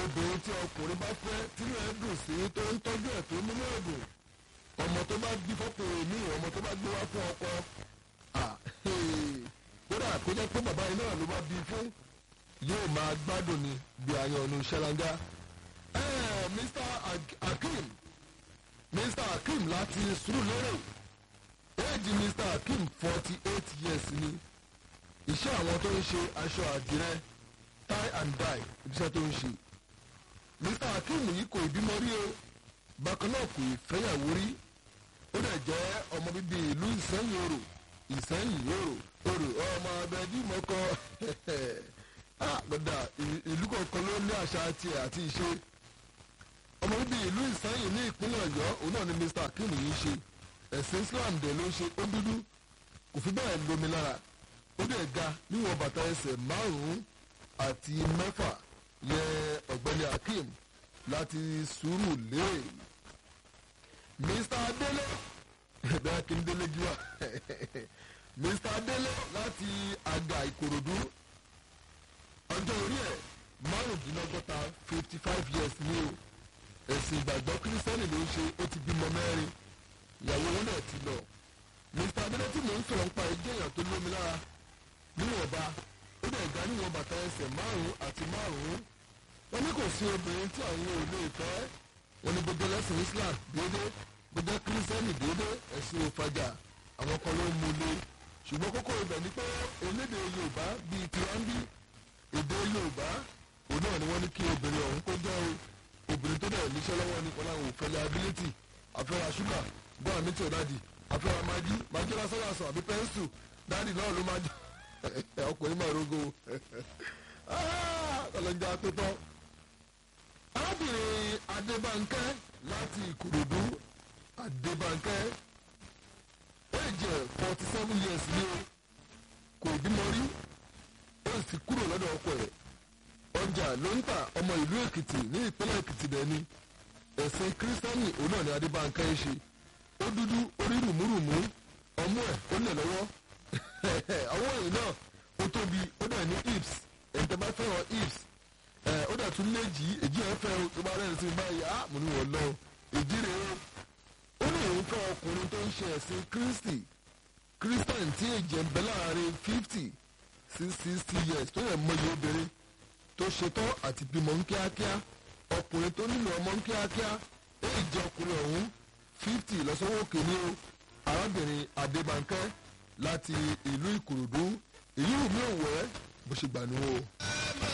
obìnrin tí ọkùnrin bá fẹ́ tí rẹ̀ dùn sí tó ń tọ́jú ẹ̀ tó múlò ẹ̀dùn ọmọ tó bá bí fọ́kùnrin mi ọmọ tó bá gbé wá fún ọkọ kódà kó jẹ́ pé bàbá yìí náà ló bá bí fún yóò máa gbádùn ni bí ayọ̀nù ṣẹlanga. Mr. Hakeem Mr. Hakeem láti Surulere éèjì Mr. Hakeem forty eight years ni iṣẹ́ àwọn tó ń ṣe aṣọ àdìrẹ tie and dye iṣẹ́ tó ń ṣe Mr. Hakeem yìí kò ìbímọ rí o bákan náà kò ìfẹ́yàwó rí ó dẹ̀ jẹ́ ọmọ bíbí ìlú Ìsẹ́yìn Orò Ìsẹ́yìn Orò Orò ọmọ abẹ́jú mọ́kọ́ gbọ́dọ̀ ìlú kọ̀ọ̀kan ló ní àṣà tiẹ̀ àti ìṣe ọmọ bíbí ìlú Ìsẹ́yìn ní ìpínlẹ̀ Ọ̀yọ́ òun náà ni Mr. Hakeem yìí ṣe ẹ̀sìn Islam dẹ̀ ló ń ṣe ó dúdú kò fi bẹ́ẹ̀ lómi lára ó dẹ̀ ga níwọ̀n bàtà ẹsẹ̀ márùn-ún àti mẹ́fà yẹ ọ̀gbẹ́ni Hakeem láti Surulere Mr. Adele ẹ̀bẹ̀ Akíndélé gíwá Mr. Adele láti Àgà Ìkòròdú ọjọ́ orí ẹ̀ márùndínlọ́gọ́ta fifty five years ni o ẹ̀sìn ìgbàgbọ́ kírísítẹ́nì ló ń ṣe ó ti bímọ mẹ́rin ìyàwó wọn náà ti lọ Mr. Adele tí mò ń sọ̀rọ̀ nípa ẹjẹ́ èèyàn tó lómi lára níwọ̀nba ó dẹ̀ ga níwọ̀n bàtà ẹsẹ̀ márùn-ún àti márùn-ún wọn ní kò sí obìnrin tí àwọn ò lè fẹ́ wọn ní gbogbo ẹlẹ́sìn Islam déédéé gbogbo kírísítẹ́nì déédéé ẹ̀sìn òfàjà àwọn kan ló ń múlé ṣùgbọ́n kókó ibẹ̀ ni pé elédè Yorùbá bíi tiwanbi èdè Yorùbá òun náà ni wọ́n ní kí obìnrin ọ̀hún kó jẹ́ obìnrin tó dẹ̀ níṣẹ́ lọ́wọ́ ní kọ́lá òun fẹ́lẹ́ ability àfẹ́ra ṣúgà gbọ́n àmì tí ò dáàdì àfẹ́ra magi magi lásán lásán àbí pẹ́ńsù dáàdì náà ló máa jẹ́ ọkùnrin máa rogo ọlọ́njà tó tọ́. arábìnrin Adébánkẹ́ láti Ìkòròdú Adébánkẹ́ èjì forty seven years ni o kò bímọ rí ó sì kúrò lọ́dọ̀ ọkọ ẹ̀ ọjà ló ń tà ọmọ ìlú Èkìtì ní ìpínlẹ̀ Èkìtì dẹ̀ ni ẹ̀sìn kírísítẹ́nì òun náà ni Adébánkẹ́ ń ṣe ó dúdú orí rùmúrùmú ọmú ẹ̀ ó lẹ̀ lọ́wọ́ àwọn èyí náà ó tóbi ó dẹ̀ ní hips ẹ̀ǹtẹ̀ bá fẹ́ràn hips ó dẹ̀ tún léjì èjì ẹ̀ fẹ́ tó bá rẹ̀ sí báyìí á mo ní wọ́n lọ èjì rẹ̀ o ó ní òun fẹ́ ọkùnrin tó ń ṣe ẹ̀sìn Kristi Christian tí èjì ẹ̀ ń bẹ láàrin fifty sí sixty years tó yẹ mọyì obìnrin tó ṣetán àti bímọ ń kíákíá ọkùnrin tó nílò ọmọ ń kíákíá èjì ọkùnrin ọ̀hún fifty lọ́sọ́wọ́ kìíní o arábìnrin Adébánkẹ́ láti ìlú Ìkòròdú èyí wù mí òwẹ́ bó ṣe gbà ní o.